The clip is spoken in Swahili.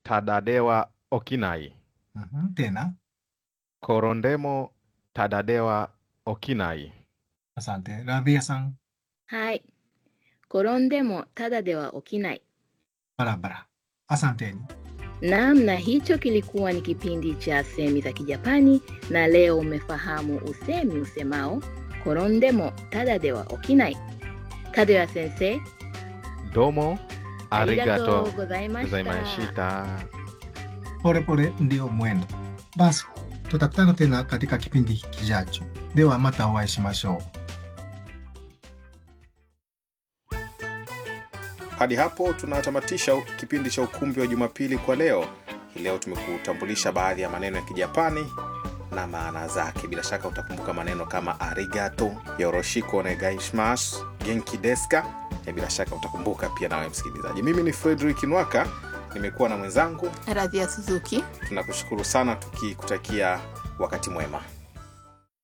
tadadewa okinai. Mhm, tena Korondemo tadadewa okinai. asante rabia san はい。転んでもただでは起きない。 barabara asanteni Naam, na hicho kilikuwa ni kipindi cha semi za Kijapani, na leo umefahamu usemi usemao korondemo tada de wa okinai. Kadoya sensei, Domo arigato arigatou gozaimashita. gozaimashita. polepole ndio mwendo basi tutakutana tena katika kipindi kijacho de wa mata o会いしましょう Hadi hapo tunatamatisha kipindi cha ukumbi wa Jumapili kwa leo. Hii leo tumekutambulisha baadhi ya maneno ya Kijapani na maana zake. Bila shaka utakumbuka maneno kama arigato, yoroshiko onegaishimasu, genki desu ka? Na bila shaka utakumbuka pia nawe msikilizaji. Mimi ni Frederick Nwaka, nimekuwa na mwenzangu. Radhia Suzuki. Tunakushukuru sana tukikutakia wakati mwema.